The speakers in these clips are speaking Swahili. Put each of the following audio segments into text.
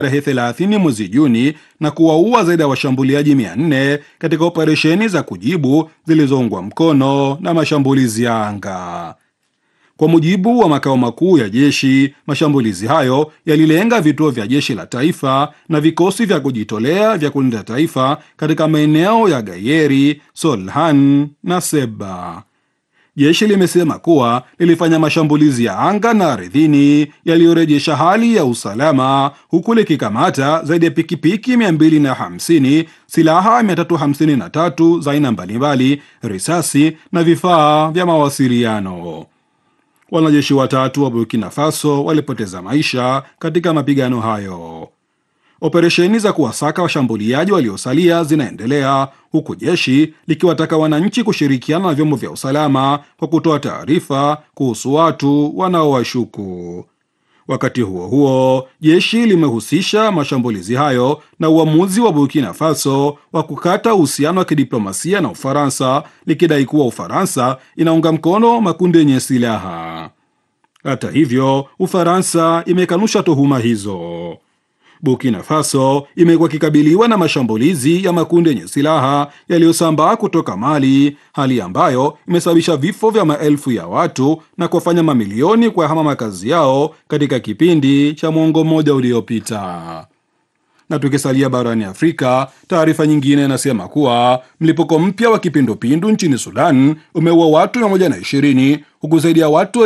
tarehe 30 mwezi Juni na kuwaua zaidi ya washambuliaji 400 katika operesheni za kujibu zilizoungwa mkono na mashambulizi ya anga. Kwa mujibu wa makao makuu ya jeshi, mashambulizi hayo yalilenga vituo vya jeshi la taifa na vikosi vya kujitolea vya kulinda taifa katika maeneo ya Gayeri, Solhan na Seba. Jeshi limesema kuwa lilifanya mashambulizi ya anga na ardhini yaliyorejesha hali ya usalama huku likikamata zaidi ya pikipiki 250, silaha 353 za aina mbalimbali, risasi na vifaa vya mawasiliano. Wanajeshi watatu wa Burkina Faso walipoteza maisha katika mapigano hayo. Operesheni za kuwasaka washambuliaji waliosalia zinaendelea huku jeshi likiwataka wananchi kushirikiana na vyombo vya usalama kwa kutoa taarifa kuhusu watu wanaowashuku. Wakati huo huo, jeshi limehusisha mashambulizi hayo na uamuzi wa Burkina Faso wa kukata uhusiano wa kidiplomasia na Ufaransa, likidai kuwa Ufaransa inaunga mkono makundi yenye silaha. Hata hivyo, Ufaransa imekanusha tuhuma hizo. Burkina Faso imekuwa ikikabiliwa na mashambulizi ya makundi yenye silaha yaliyosambaa kutoka Mali, hali ambayo imesababisha vifo vya maelfu ya watu na kuwafanya mamilioni kuyahama makazi yao katika kipindi cha mwongo mmoja uliopita. Na tukisalia barani Afrika, taarifa nyingine inasema kuwa mlipuko mpya wa kipindupindu nchini Sudan umeua watu 120 huku zaidi ya watu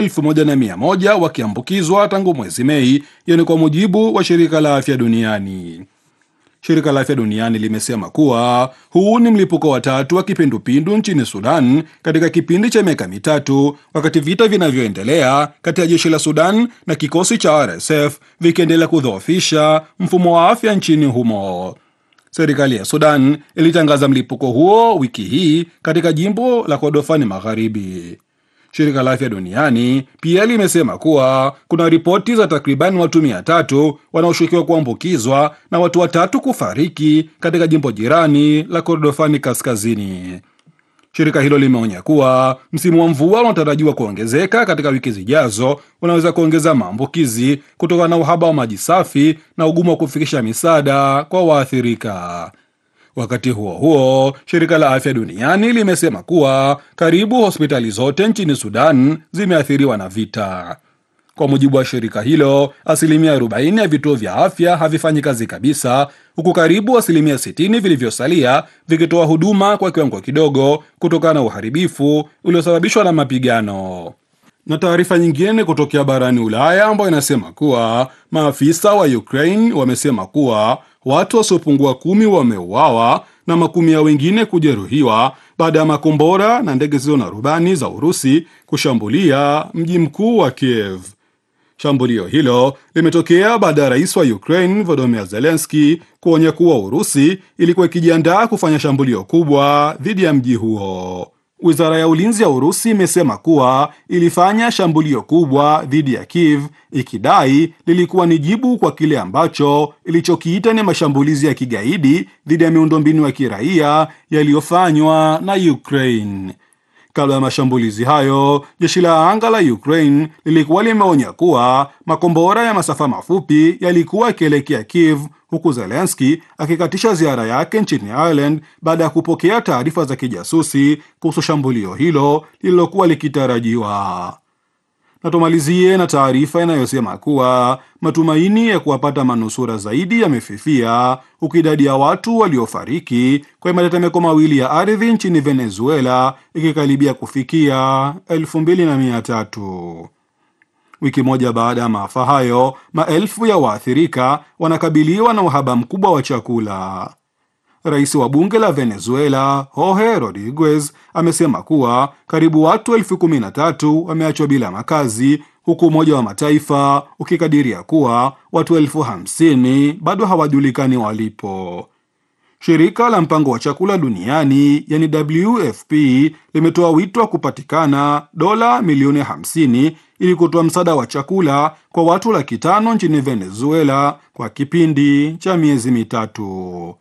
1100 wakiambukizwa tangu mwezi Mei. Hiyo ni kwa mujibu wa shirika la afya duniani. Shirika la afya duniani limesema kuwa huu ni mlipuko wa tatu wa kipindupindu nchini Sudan katika kipindi cha miaka mitatu, wakati vita vinavyoendelea kati ya jeshi la Sudan na kikosi cha RSF vikiendelea kudhoofisha mfumo wa afya nchini humo. Serikali ya Sudan ilitangaza mlipuko huo wiki hii katika jimbo la Kordofani Magharibi. Shirika la afya duniani pia limesema kuwa kuna ripoti za takriban watu mia tatu wanaoshukiwa kuambukizwa na watu watatu kufariki katika jimbo jirani la Kordofani Kaskazini. Shirika hilo limeonya kuwa msimu wa mvua unaotarajiwa kuongezeka katika wiki zijazo unaweza kuongeza maambukizi kutokana na uhaba wa maji safi na ugumu wa kufikisha misaada kwa waathirika. Wakati huo huo, shirika la afya duniani limesema kuwa karibu hospitali zote nchini Sudan zimeathiriwa na vita. Kwa mujibu wa shirika hilo, asilimia 40 ya vituo vya afya havifanyi kazi kabisa, huku karibu asilimia 60 vilivyosalia vikitoa huduma kwa kiwango kidogo kutokana na uharibifu uliosababishwa na mapigano. Na taarifa nyingine kutokea barani Ulaya ambayo inasema kuwa maafisa wa Ukraine wamesema kuwa watu wasiopungua kumi wameuawa na makumi ya wengine kujeruhiwa baada ya makombora na ndege zisizo na rubani za Urusi kushambulia mji mkuu wa Kiev. Shambulio hilo limetokea baada ya rais wa Ukraine Volodymyr Zelensky kuonya kuwa Urusi ilikuwa ikijiandaa kufanya shambulio kubwa dhidi ya mji huo. Wizara ya ulinzi ya Urusi imesema kuwa ilifanya shambulio kubwa dhidi ya Kiev ikidai lilikuwa ni jibu kwa kile ambacho ilichokiita ni mashambulizi ya kigaidi dhidi ya miundombinu ya kiraia yaliyofanywa na Ukraine. Kabla ya mashambulizi hayo, jeshi la anga la Ukraine lilikuwa limeonya kuwa makombora ya masafa mafupi yalikuwa yakielekea Kiev, huku Zelensky akikatisha ziara yake nchini Ireland baada ya kupokea taarifa za kijasusi kuhusu shambulio hilo lililokuwa likitarajiwa. Na tumalizie na taarifa inayosema kuwa matumaini ya kuwapata manusura zaidi yamefifia huku idadi ya watu waliofariki kwenye matetemeko mawili ya ardhi nchini Venezuela ikikaribia kufikia elfu mbili na mia tatu. Wiki moja baada ya maafa hayo, maelfu ya waathirika wanakabiliwa na uhaba mkubwa wa chakula. Rais wa bunge la Venezuela Jorge Rodriguez amesema kuwa karibu watu elfu kumi na tatu wameachwa bila makazi huku Umoja wa Mataifa ukikadiria kuwa watu elfu hamsini bado hawajulikani walipo. Shirika la mpango wa chakula duniani yani WFP limetoa wito wa kupatikana dola milioni 50 ili kutoa msaada wa chakula kwa watu laki tano nchini Venezuela kwa kipindi cha miezi mitatu.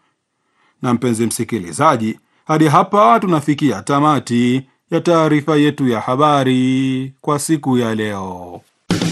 Na mpenzi msikilizaji, hadi hapa tunafikia tamati ya taarifa yetu ya habari kwa siku ya leo.